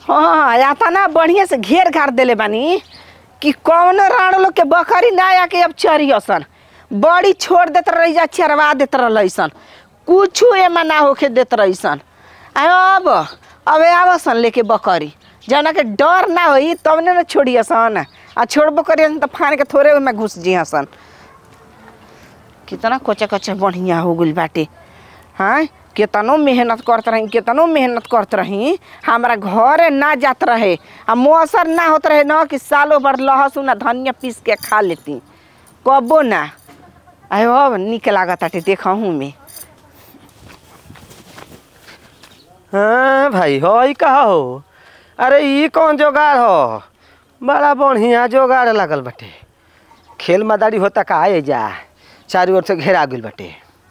हाँ आता ना बढ़िया से घेर घार देले बानी कि कौन राण लोग के बकरी ना आके अब चरी असन बड़ी छोड़ देत रही जा चरवा देत रहीसन कुछू एमा ना होके देत रहीसन अब अबे आवसन लेके बकरी जना के डर ना होई तब ने ना छोड़ी असन आ छोड़बो करी तो फान के थोड़े ओमे घुस जी हसन कितना कोचा कोचा बढ़िया हो गइल बाटे हाँ केतनो मेहनत करत रही केतनो मेहनत करत रही हमारा घरे ना जात रहे आ मौसर ना होत रहे न कि सालों भर लहसुन आ धनिया पीस के खा लेती कबो ना आयो अब निक लागत आटे देखहूँ में हाँ भाई हो ई कहा हो अरे ई कौन जोगाड़ हो बड़ा बढ़िया जोगाड़ लागल बाटे खेल मदारी होता का आए जा चारों ओर से घेरा गइल बाटे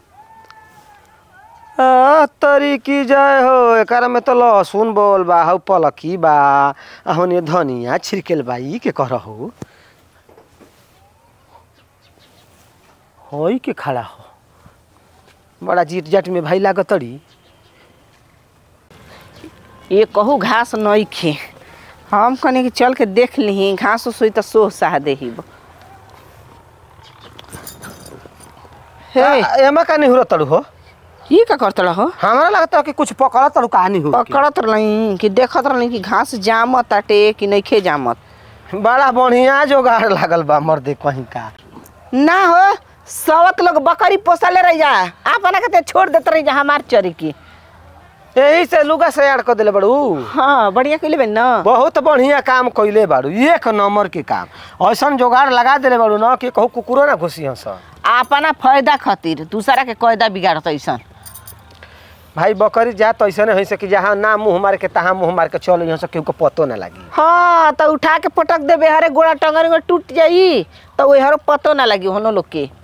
आ, तरी की जय हो एकरा में तो लहसुन बोल बा हौ पलकी बा होने धनिया छिड़केल बा ई के कह हो होई के खड़ा हो बड़ा जीट जाट में भाई लागत तड़ी ये कहू घास नहीं खे हम कने कि चल के देख ली घास सोई तो सोह साह देही हे आ, एमा का नहीं हो तड़ू हो ये का करत हो हमारा लगता है कि कुछ पकड़ा तड़ू कहानी हो पकड़त रही कि देखत रही कि घास जामत ताटे कि नइखे जामत बड़ा बढ़िया जोगाड़ लागल बा मर्दे कहीं का ना हो सवत लोग बकरी पोसले रह जा अपना के छोड़ देते रही जा हमार चरी की यही से लुगा से ऐड कर दिले बड़ू हाँ बढ़िया कइले बे ना बहुत बढ़िया काम कइले बाड़ू एक नंबर के काम ऐसन जोगाड़ लगा दिले बाड़ू ना कि कहू कुकुरो ना घुसी हंस अपना फायदा खातिर दूसरा के कयदा बिगाड़त ऐसन भाई बकरी जात ऐसे नहीं से कि जहाँ ना मुंह मार के तहाँ मुंह मार के चल यहाँ से केहू के पतो ना लगी हाँ तो उठा के पटक देबे हरे गोड़ा टंगर में टूट जाई तो वही हरो पतो ना लगी होनो लोग के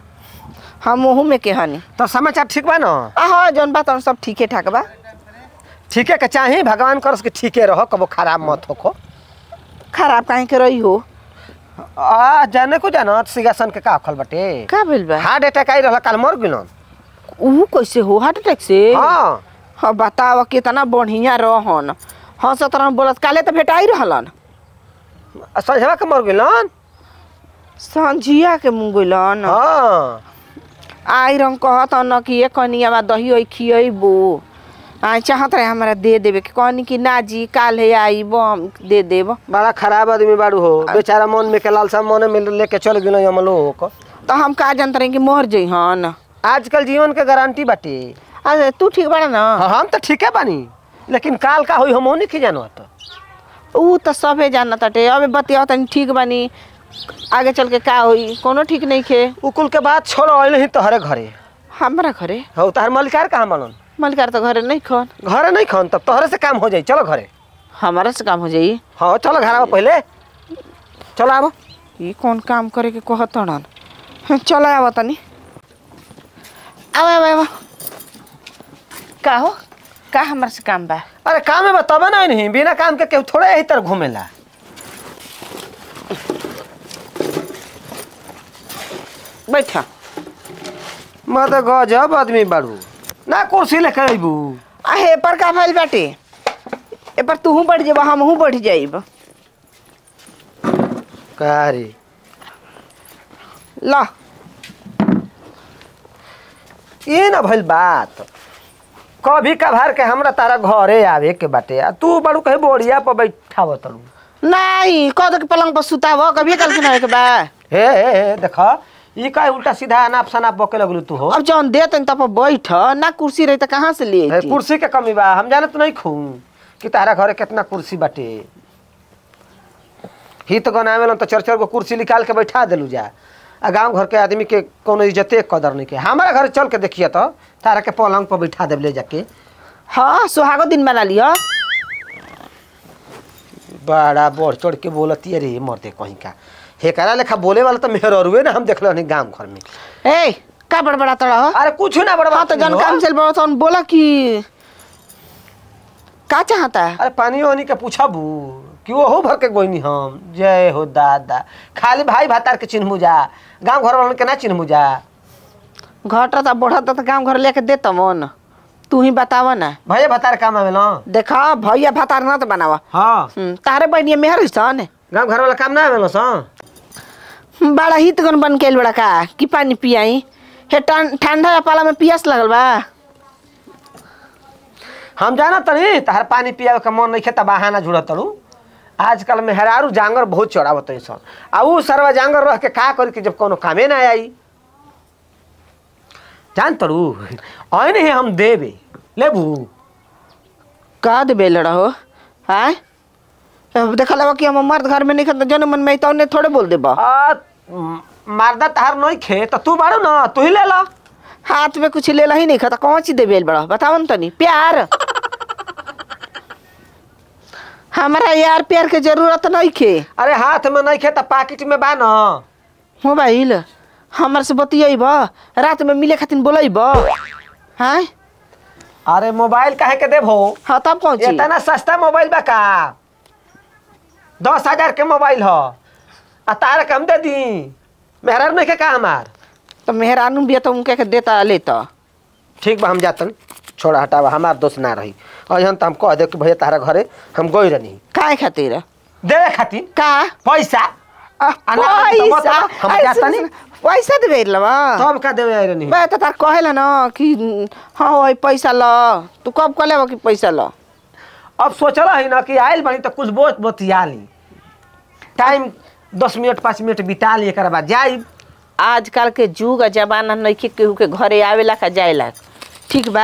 हम मुँह में के हनी तो समाचार ठीक बा ना आ हाँ जौन बात हम सब ठीके ठाक बा ठीके के चाही भगवान करस के ठीके रहो कबो खराब मत होखो खराब काहे के रही हो आ जाने को जानत सिंहासन के का खल बटे का भेल बा हार्ट अटैक आई रहल काल मर गिलन ऊ कैसे हो हार्ट अटैक से हाँ हाँ बताव कितना बढ़िया रहन हाँ सतरह बोलत काले तो भेटाई रहलन आ संझवा के मर गिलन संझिया के मुंगलन हाँ आई रंग कहत न कि ये कनिया में दही ओई खियबो आ चाहत रहे हमरा दे देवे के कहनी कि ना जी काल्हे आईब हम दे देब बड़ा खराब आदमी बाड़ू हो बेचारा मन में के लालसा मन में लेके चल गिलो यमलोक तो हम का जानत रहे कि मर जइहन आजकल जीवन के गारंटी बाटे अरे तू ठीक बाड़ा ना हाँ, हम तो ठीके बानी लेकिन काल का होई हम नहीं जानत ऊ तो सबे जानत अटे अबे बतिया तनी ठीक बानी आगे चल के का होई कोनो ठीक नहीं खे उकुल के बात छोड़ आइल ही तोहरे घरे हमरा घरे हो तहर मलिकार कहाँ मानन मलिकार तो घरे नहीं खन घरे नहीं खन तब तोहरे से काम हो जाई चलो घरे हमारा से काम हो जाई हाँ चलो घर आओ पहले चलो आबो ये कौन काम करे के कहतड़न चल आव तनी आव आव आव का हो का हमरा से काम बा अरे काम में बताबे ना नहीं बिना काम के केहू थोड़े यही तरह घूमेला बैठा मत गजब आदमी बाड़ू ना कुर्सी लेके अबू आ हे पर का भइल बाटे ए पर तूहू बढ़ जेबा हमहू बढ़ जाइब का रे ला ये ना भइल बात कभी कभार के हमरा तारा घरे आवे के बाटे आ तू बड़ू कहीं बोरिया पर बैठाव तड़ू नहीं कद के पलंग पर सुताव कभी कल के ना के बा हे हे हे देख ई का उल्टा सीधा अनाप शनाप बके लगलू तू हो अब जौन दे तन तब बैठ ना कुर्सी रही त कहाँ से ले हे, अइती? कुर्सी के कमी बा हम जानत नहीं खू कि तारा घरे कितना कुर्सी बाटे हित गनावे लन तो चार चार गो कुर्सी निकाल के बैठा देलू जा आ गांव घर के आदमी के कोनो इज्जते कदर नहीं के हमारा घर चल के देखिए तो तारा के पलंग पर बैठा देब ले जाके हाँ सुहागो दिन बना लियो बड़ा बढ़ चढ़ के बोलती रे मर्दे कहीं का हेकरा लेखा बोले वाला तो मेहर अरुए ना हम देख नहीं गांव घर में ए का बड़बड़ा तड़ा हो अरे कुछ ना बड़ा हाँ तो जन काम चल बड़ा तौन बोला कि का चाहता है अरे पानी वानी के पूछबू कि ओहो भर के गोइनी हम जय हो दादा खाली भाई भातार के चिन्हमू जा गांव घर वालन के ना चिन्हमू जा घटा त बढ़त त काम घर लेके देत मन तू ही बतावा ना भैया भतार काम आवे ना देखा भैया भातार ना तो बनावा हाँ हम्म, तारे बहनिया मेहर सन गाँव घर वाला काम ना आवे ना सा बड़ा हित गन बन के बड़ा का कि पानी पियाई हे ठं- ठंडा या पाला में पियास लगल बा हम जाना तनी तहर पानी पियावे का मन नहीं खेता बहाना जुड़ा तड़ू आजकल में हेरारू जांगर बहुत चढ़ावत सन आ ऊ सरवा जांगर रह के का करी कि जब कोनो कामे ना आई जान तड़ू आई नहीं हम देबे लेबू का दे बेल रहो आय अब देखा लगा कि हम मर्द घर में नहीं खाता जन मन में तो थोड़े बोल देबा आ म- मारदा तहार नहीं खे तो तू बाड़ू ना तू ही ले ला हाथ में कुछ लेला ही नहीं खाता कौन सी दे बेल बड़ा बताओ न तनी प्यार हमारा यार प्यार के जरूरत नहीं खे अरे हाथ में नहीं खे तो पाकिट में बा ना मोबाइल हमारे से बतियाब रात में मिले खातिर बोलब हाँ अरे मोबाइल काहे के देबो हाँ तब कौन चीज इतना सस्ता मोबाइल बा का दस हजार के मोबाइल हो आ तार कम दे दी मेहरार नहीं के का हमार तो मेहरानू भी है तो उनके के देता लेता ठीक बा हम जातन छोड़ा हटावा हमार दोस्त ना रही और हम तो हम कह दे कि भैया तारा घरे हम गई रहनी काहे खातिर देवे खातिर का पैसा आ, अना तो मत पैसा ला, हम अरे जाता सुन, नहीं। सुन, पैसा देबे लवा तब का देवे आई रहनी मैं तो तार कहेला ना कि हाँ वही पैसा ल तू कब कह लेबा कि पैसा ल अब सोचल है ना कि आयल बनी तो कुछ बहुत बतिया ली टाइम दस मिनट पाँच मिनट बिता ली एक बाद जाई आजकल के जुग आ जमाना नइखे केहू के घरे आवेला का जाएला ठीक बा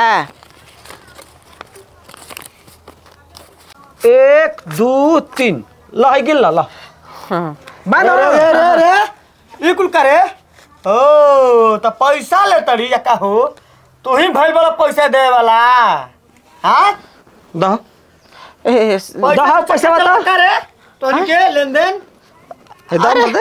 एक दू तीन लह गिल ल हाँ बानो अरे अरे अरे ई कुल करे ओ तो पैसा ले तड़ी या का हो तू ही भइल बड़ा पैसा दे वाला हाँ दह ए, दह पैसा बता करे तो के लेन देन हे दह बोल दे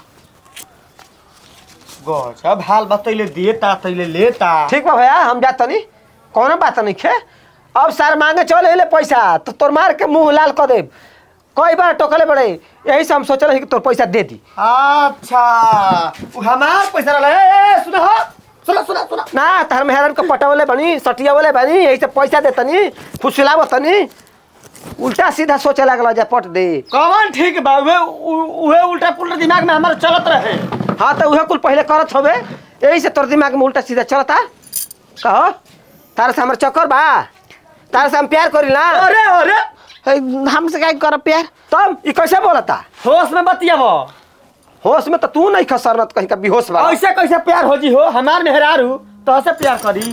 गजब हाल बतैले देता तैले लेता ठीक बा भैया हम जात तनी कौनो बात नहीं खे अब सर मांगे चले ले पैसा तो तोर मार के मुंह लाल कर दे कई बार टोकले बड़े यही से हम सोच रहे कि तोर पैसा दे दी अच्छा उ हमार पैसा रहला ए ए, सुना हो सुना सुना सुना ना तार मेहरान के पटावले बनी सटियावले बनी यही से पैसा दे तनी फुसलाव तनी उल्टा सीधा सोचे लागल जा पट दे कौन ठीक बा उहे उ- उहे उल्टा पुल्टा दिमाग में हमारा चलत रहे हाँ तो उहे कुल पहले करत होबे यही से तोर दिमाग में उल्टा सीधा चलता कहो तारे से हमार चक्कर बा तारे से हम प्यार करी ना अरे अरे ए, हमसे क्या कर प्यार तब ई कैसे बोलता होश में बतियाबो होश में तो तू नहीं खसरत कहीं का बेहोश बा ऐसे कैसे प्यार हो जी हो हमार मेहरारू तो से प्यार करी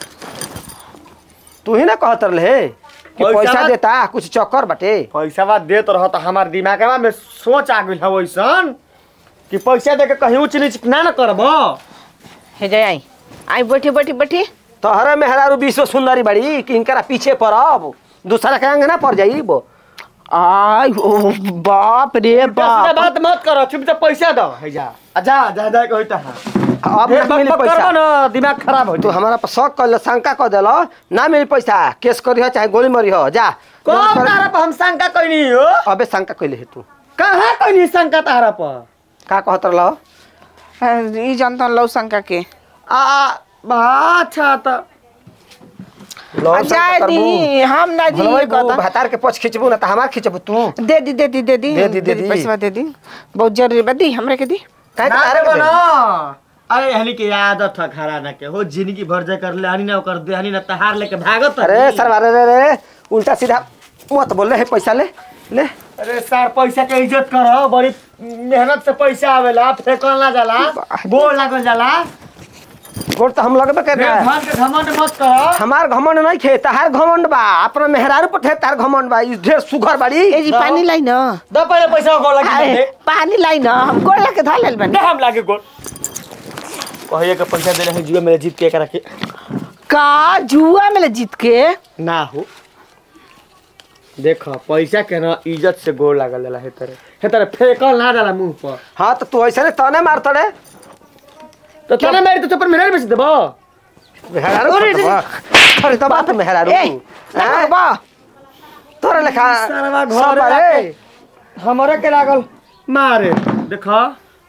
तू ही ना कहत रहे कि पैसा पैसा ना- देता कुछ चक्कर बटे पैसा बा देत रह तो हमार दिमागवा में सोच आ गइल है वैसन कि पैसा दे के कहीं ऊंच नीच ना न करबो हे जय आई आई बैठी बैठी बैठी तोहरे मेहरारू विश्व सुंदरी बड़ी कि इनकरा पीछे पड़ब दूसरा के अंग ना पड़ जाई वो आई ओ बाप रे सीधा बाप बात मत करो चुप से पैसा दो है जा आ जा जा जा कहई ता अब ढेर ना मिली बक बक करबो पैसा ना दिमाग खराब हो तू हमारा पर शक कर शंका कर दिल ना मिली पैसा केस करी हो चाहे गोली मरी हो जा कौन तारा पर हम शंका कइनी हो अबे शंका कैले है तू कहां कइनी शंका तारा पर का कहत रह ई जानता लव शंका के आ बा अच्छा त आ, जाए दी हम ना दी कहता भातार के पछ खिंचबू ना तो हमार खिंचबू तू दे दी दे दी दे दी दे दी, दे दी। पैसा दे दी बहुत जरूरी बा दी हमरे के दी काहे ना तारे देबो के ना दे? अरे हनी के आदत है घराना के हो जिंदगी भर जे कर ले हनी ना कर दे हनी ना तहार लेके भागत अरे हनी। सर अरे रे रे उल्टा सीधा मत बोल रहे पैसा ले ले अरे सर पैसा के इज्जत करो बड़ी मेहनत से पैसा आवेला फेंकल ना जाला गोल लागल जाला गोड़ तो हम लगबे कर रहा है धन के घमंड मत करो हमार घमंड नहीं खे तहार घमंड बा अपना मेहरारू पर थे तार घमंड बा ई ढेर सुघर बाड़ी ए जी पानी लाई न द पहले पैसा गोल लगी आए, दे पानी लाई न हम गोड़ ला के धर लेल बनी दे हम लागे गोल कहिए के पैसा देले है जुआ मेरे जीत के करा के का जुआ में ले जीत के ना हो देख पैसा के ना इज्जत से गोल लागल जाला हे तरे हे तरे फेंकल ना जाला मुंह पर हाँ तो तू ऐसे ने तने मार तड़े तो तने मेरे तो चप्पल मेरे बेच देबो मेहरारू अरे, पर तो बा। अरे तो बात मेहरारू ए हैं? बा तोरे लेखा सारा सब घर बारे हमरे के लागल मारे देखा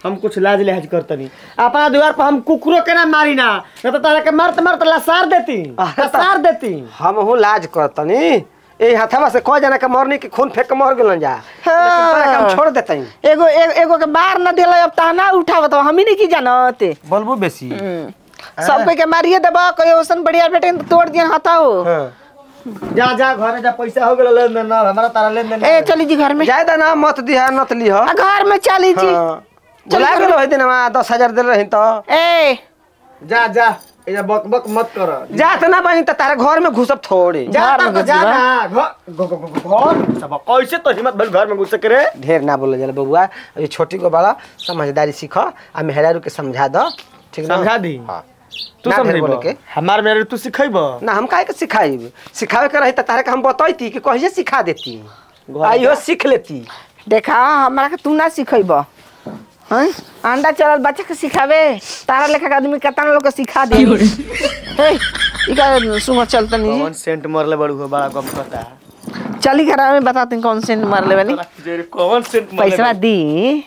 हम कुछ लाज लिहाज करतनी अपना द्वार पर हम कुकुरो के ना मारी ना न तो तारा के मरत मरत लसार देती अरे तो- लसार देती हम हूँ लाज करतनी ए हथवा से कह जाना के मरनी के खून फेंक के मर गेलन जा हाँ। लेकिन तोरा के हम छोड़ देतई एगो ए- एगो के मार न दिला अब ताना उठावत हो हम ही नहीं की जानते बोलबू बेसी सब कोई के मारिए देबा कोई ओसन बढ़िया बेटे तो तोड़ दिया हाथा हो हाँ। जा जा घरे जा पैसा हो गेल लेन देन ना हमारा तारा लेन देन ए चली जी घर में जायदा ना मत दिहा नत लिह आ, घर में चली जी हाँ। बुला के रही दिन दस हजार दिल रही तो ए जा जा ए बक बक मत कर जात ना बनी तो तारे घर में घुसब थोड़ी जा घर में ता- घुस जा जा। ना घर घ- घ- घ- घर में घुसबा। कैसे तो हिम्मत भइल घर में घुस के रे ढेर ना बोले जाला बबुआ ये छोटी को बड़ा समझदारी सीख आ मेहरारू के समझा दो ठीक ना समझा दी हाँ तू ना ढेर समझ बोले के हमार मेरे तू सिखैब ना हम काहे के सिखाई सिखावे के रही त तारे के हम बतैती कि कहिए सिखा देती आइयो सीख लेती देखा हमरा के तू ना सिखैब हैं अंडा चलल बच्चा के सिखावे तारा लेखा के आदमी केतना लोग के सिखा दे हे ई का सुंग चलता नहीं कौन सेंट मरले बड़ू हो बड़ा गप पता चली घर में बताते हैं कौन से मार ले वाली जे कौन सेंट मरले पैसा दी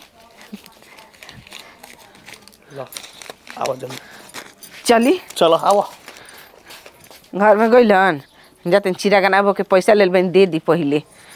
आवा जम चली चलो आवा घर में गइलन जाते चिरा गनाबो के पैसा लेल बन दे दी पहिले